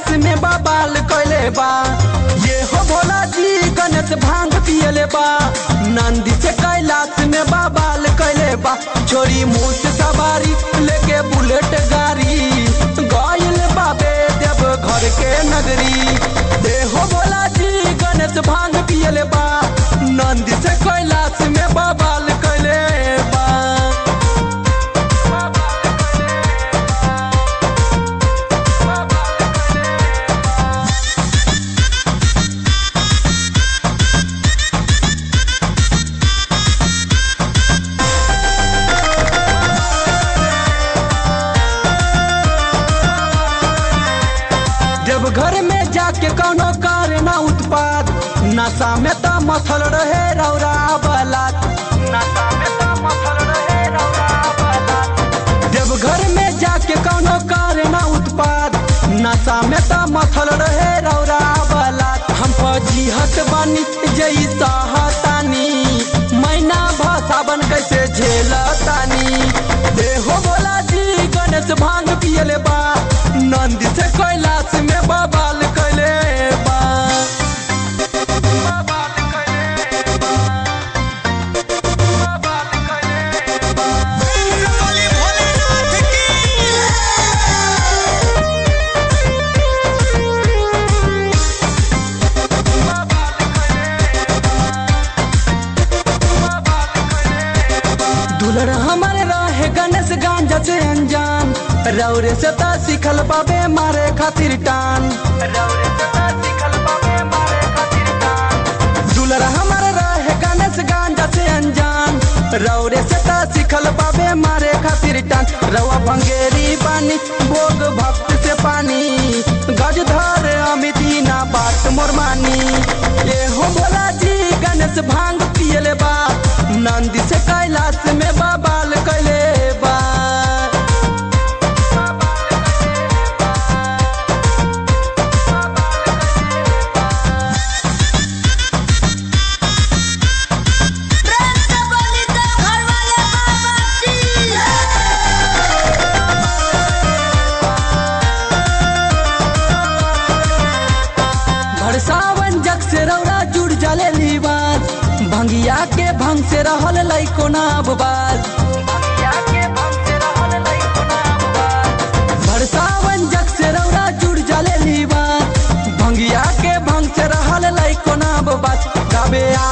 कैलाश में बबाल कैले बा ये हो भोला जी गणेश भांग पियले बा नंदी से कैलाश में बबाल कैले बा छोरी मुंह से सवारी लेके बुलेट गाड़ी गइल बाबे देव घर के नगरी देहो भोला जी गणेश भांग पियले बा नंदी से कैलाश में बबाल कैले बा जब घर में जाके कौनो करे ना उत्पाद नशा में तो मथल रहे रौरा बलात नशा में तो मथल रहे रौरा बलात जब घर में जाके कौनो करे ना उत्पाद नशा में तो मथल रहे रौरा बलात हम फजीहत बानी जई सहतानी मैना भसावन कैसे झेलतानी देहो बोला जी गणेश भांग पियले बा नंदी से कैलाश में बबाल कैले बा बबाल कैले बा। बबाल कैले बा। बोले भोलेनाथ की दुलर हमारे रहे गणेश गांजा से अनजान रौरे से ता सिखल बाबे मारे खातिर टान रौरे से ता सिखल बाबे मारे खातिर टान दुलर हमारे रहे गणेश गांजा से अनजान रौरे से ता सिखल बाबे मारे खातिर टान रवा भंगेरी पानी भोग भक्त से पानी गज धर अमिती ना बात मोर मानी ये हो भोला जी गणेश भांग पियले बा नंदी से कैलाश में बबाल कैले बा प्रेम से बोली तो घर वाले बाबा की भरसावन जग से रौरा जुड़ जले लीबाज भंगिया के भंग से रहल लइको ना बाज भरसावन जग से रौरा जुड़ जले लीबाज भंगिया के भंग से रहल लइको ना बाज गाबे